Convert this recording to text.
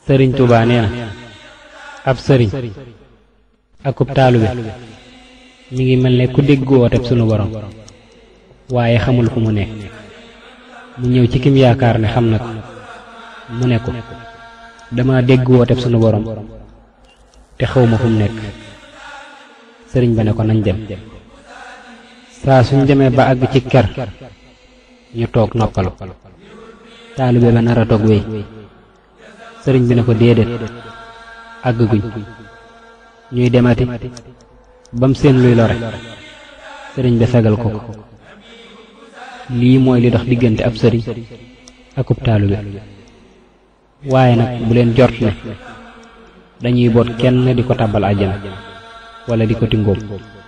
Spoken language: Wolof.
sëriñ Tuubaa nee na ab sëriñ akub taalube mi ngi mel ne ku dégg wooteb sunu borom waaye xamul fu mu nekk mu ñëw ci kim yaakaar ne xam na ko mu ne ko dama dégg wooteb sunu borom te xawma fu mu nekk sëriñ ba ne ko nañ dem saa suñ demee ba àgg ci ker ñu toog noppalu taalibe ba nar a toog wéy sëriñ bi ne ko déedéet àgg guñ ñuy demati bam seen luy lore sëriñ bi fegal ko ko lii mooy li dox diggante ab sëriñ akub taalibe waaye nag bu leen jort ne dañuy boot kenn di ko tàbbal àjjana wala di ko tingóom